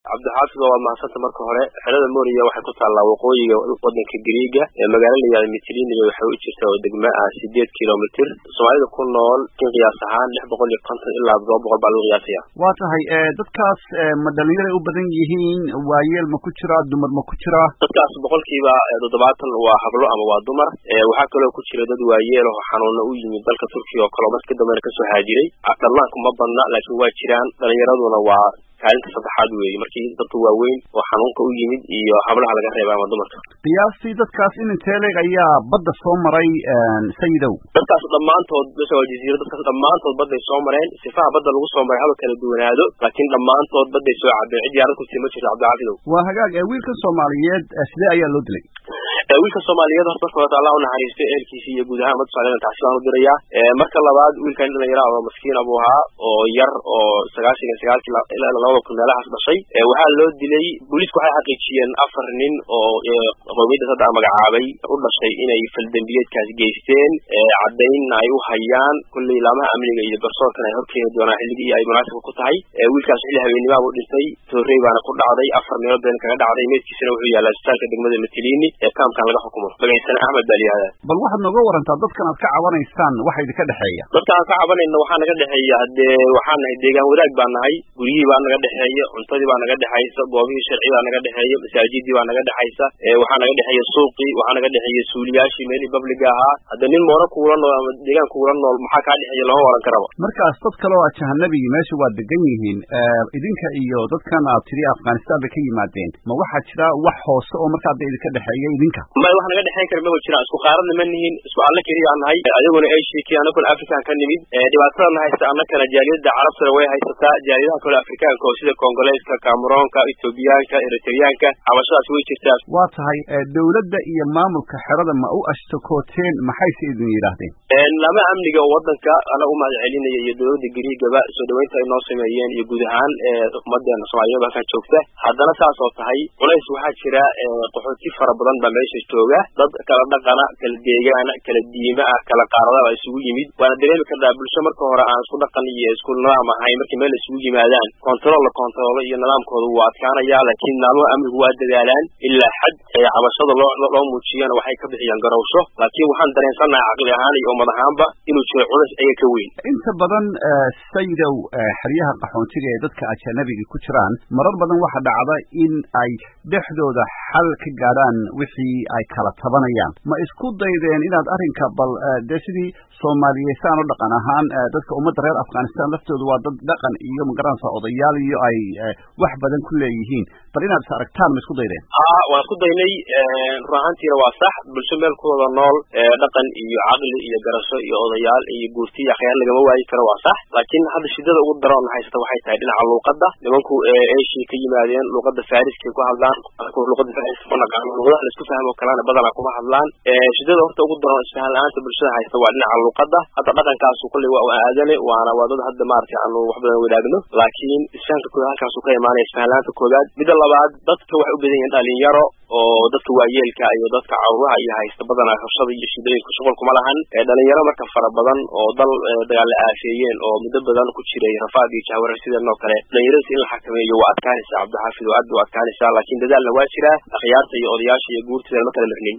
cabdixaafid waa mahadsanta marka hore xerada moriya waxay ku taallaa waqooyiga wadanka griiga ee magaalo layihahda mitliniga waxay u jirtaa oo degma ah sideed kilomitr soomaalida ku nool in qiyaas ahaan lix boqol iyo konton ilaa todoba boqol baa lagu qiyaasaya waa tahay dadkaas ma dhalinyaray u badan yihiin waayeel ma ku jira dumar ma ku jira dadkaas boqolkiiba toddobaatan waa hablo ama waa dumar waxaa kaloo ku jira dad waayeel oo xanuuna u yimid dalka turkiga oo kale oo marka dambena kasoo haajiray dhallaanku ma badna laakiin waa jiraan dhalinyaraduna waa kaalinta saddexaad weeye markii dadka waaweyn oo xanuunka u yimid iyo hablaha laga reeba ama dumarka qiyaastii dadkaas in intee leeg ayaa badda soo maray sayidow dadkaas dhammaantood meesha waa jaziira dadkaas dhammaantood badday soo mareen sifaha badda lagu soo maray haba kala duwanaado laakiin dhammaantood badday soo cabeen cid yaarad kursi ma jirto cabdixaafidow waa hagaag wiilkan soomaaliyeed sidee ayaa loo dilay wiilka soomaaliyeed horta marka horta allah unaxariisto ehelkiisi iyo guud ahaan umada somaliyed taxsi baan u dirayaa marka labaad wiilkan in dhalinyara oo maskiina buu ahaa oo yar oo sagaashan iyo sagaalkii ilaa labada kun meelahaas dhashay waxaa loo dilay booliisku waxay xaqiijiyeen afar nin oo qowmiyadda hadda a magacaabay u dhashay inay faldembiyeedkaas geysteen caddaynna ay u hayaan kulley laamaha amniga iyo garsoorkan ay horkeeni doonaan xilligii ay munaasibka ku tahay wiilkaas xilli habeenimaa buu dhintay toorey baana ku dhacday afar meelood been kaga dhacday meydkiisana wuxuu yaallaa isbitaalka degmada matilini ee kaamkan laga xukumo magaciisana axmed baa layihahda bal waxaad nooga warantaa dadkan aad ka cabanaysaan waxa idinka dhexeeya dadkan aan ka cabanayna waxaa naga dhexeeya haddee waxaa nahay deegaan wadaag baa nahay guryihii baa naga dhexeeya cuntadii baa naga dhexaysa goobihii sharci baa naga dhexeeya masaajidii baa naga dhexaysa waxaa naga dhexeeya suuqii waxaa naga dhexeeya suuliyaashii meelii babliga ahaa hadda nin moona kuula nool ama deegaan kuula nool maxaa kaa dhexeeya lama waran karaba markaas dad kale oo ajahanabigi meesha waa degan yihiin idinka iyo dadkan aad tiri afghanistan bay ka yimaadeen ma waxaa jira wax hoose oo markaa da idinka dhexeeya idinka may wax naga dhexeyn kara maba jiraan isku qaaradna ma nihin isku alle keliya nahay adiguna asia ki anakuna african ka nimid dhibaatadana haysta annakana jaaliyada carabtana way haysataa jaaliyadaha kale afrikaanka oo sida kongoleeska cameroonka ethoobiyaanka eritreyaanka cabashadaas way jirtaa waa tahay dawladda iyo maamulka xerada ma u ashtakooteen maxayse idin yidhaahdeen lama amniga oo wadanka ana u mahad celinaya iyo dawladda griigaba soo dhaweynta ay noo sameeyeen iyo guud ahaan ummadeena soomaaliyada halkan joogta haddana saas oo tahay culays waxaa jira qaxooti fara badan baa meesha jooga dad kala dhaqana kala deegaana kala diima ah kala qaarada baa isugu yimid waana dareemi kartaa bulsho marka hore aan isku dhaqan iyo isku nidaam ahayn markii meel isugu yimaadaan control la controlo iyo nidaamkooda wuu adkaanaya laakiin maalmo amnigu waa dadaalaan ilaa xad cabashada loo loo muujiyana waxay ka bixiyaan garowsho laakiin waxaan dareensannahay caqli ahaan iyo ummad ahaanba inuu jiro culays ayaga ka weyn inta badan sayidow xeryaha qaxoontiga ee dadka ajanabiga ku jiraan marar badan waxaa dhacda in ay dhexdooda xal ka gaadhaan wixii ay kala tabanayaan ma isku daydeen inaad arrinka bal dee sidii soomaaliyeysaan oo dhaqan ahaan dadka ummadda reer afghanistan laftooda waa dad dhaqan iyo magaranaysa odayaal iyo ay wax badan ku leeyihiin bal inaad is aragtaan ma isku daydeen a waan isku daynay run ahaantiina waa sax bulsho meel ku wada nool dhaqan iyo caqli iyo garasho iyo odayaal iyo guurti iyo akhyaar lagama waayi karo waa sax laakiin hadda shidada ugu daroon haysata waxay tahay dhinaca luuqadda nimanku asia ka yimaadeen luuqadda fariskay ku hadlaan luuqadda fariska ma naqaano luuqadaha laisku fahmo kalena badanaa kuma hadlaan shidada horta ugu daroon isfahan la-aanta bulshada haysta waa dhinaca luuqadda hadda dhaqankaasu kolley waa aadane waana waa dad hadda maaragtay aanu wax badan wadaagno laakiin isfahanka kooda halkaasu ka imaanaya isfahan la-aanta koodaad midda labaad dadka waxay u badan yihiin dhalinyaro oo dadka waayeelka iyo dadka caruuraha iyo haysta badanaa rabshada iyo shidooyinka shuqul kuma lahan dhalinyaro marka fara badan oo dal dagaal la aafeeyeen oo muddo badan ku jiray rafaad iyo jahwarar sideenoo kale dhalinyaradiis in la xakameeyo waa adkaanaysaa cabdixaafid oo aad ba u adkaanaysaa laakiin dadaalna waa jiraa akhyaarta iyo odayaasha iyo guurtida ma kala marnin